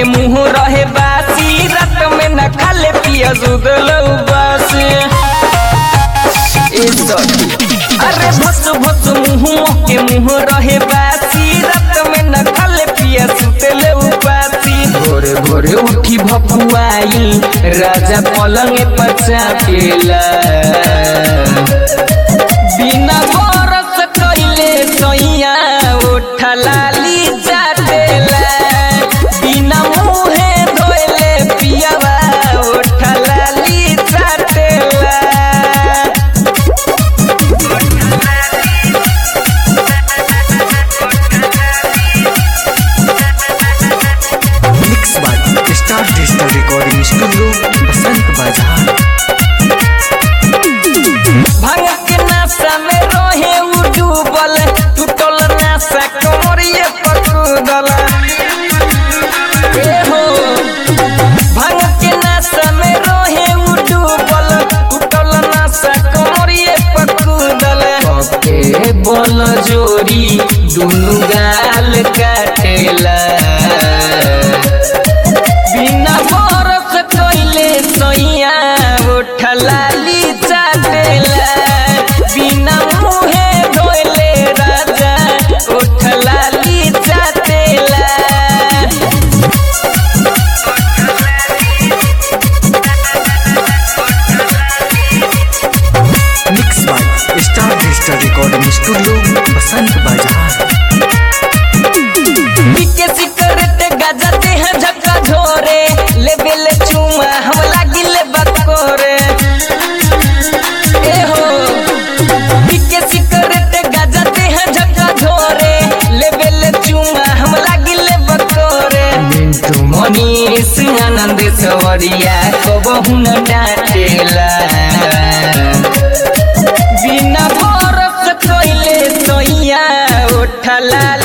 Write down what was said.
के मुंह रहे बासी रात में न खाले पिया सुधल उबास ए सखी अरे भस भस मुंह के मुंह रहे बासी रात में न खाले पिया सुतल उबासी भोरे भोरे उठी भपुआई राजा पलंग पर चापेला बिना बरस कइले सैया उठा लाली जाटेला बिना मुहे धोइले पियावा उठा लाली जाटेला mix by star digital recording studio Basant Bazar भांग के नाशा में रहे उ डूबल टूटल नाशा कमरिए पकड़ल ए हो भांग के नाशा में रहे उ डूबल टूटल नाशा कमरिए पकड़ल के बल जोरी दुनु गाल काटेला बिना बरस कइले सैया उठलाली चाटेला बिना मुहे धोइले राजा उठलाली चाटेला mix by star digital recording studio Basant Bazar पीके सिकरेट गजाते हैं झक्का झोरे लेबे ले चुमा हम लागिले बकोरे ए हो पीके सिकरेट गजाते हैं झक्का झोरे लेबे ले चुमा हम लागिले बकोरे मिंटू मनीष आनंद सवरिया को बहुन डाटेला बिना बरस कइले सोइया उठला